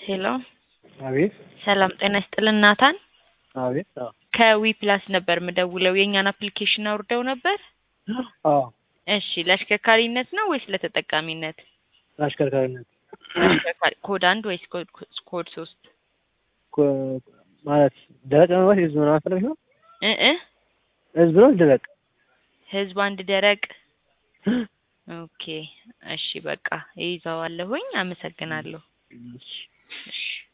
ሄሎ አቤት ሰላም ጤና ይስጥልን ናታን አቤት አዎ ከዊ ፕላስ ነበር ምደውለው የእኛን አፕሊኬሽን አውርደው ነበር አዎ እሺ ለአሽከርካሪነት ነው ወይስ ለተጠቃሚነት አሽከርካሪነት ለአሽከርካሪ ኮድ አንድ ወይስ ኮድ ኮድ ሶስት ኮ- ማለት ደረቅ ነው ወይስ ህዝብ ምናምን ፈለግሽ ነው? እ እ ህዝብ ነው ደረቅ? ህዝብ አንድ ደረቅ ኦኬ እሺ በቃ ይይዘዋለሁኝ አመሰግናለሁ እሺ። እሺ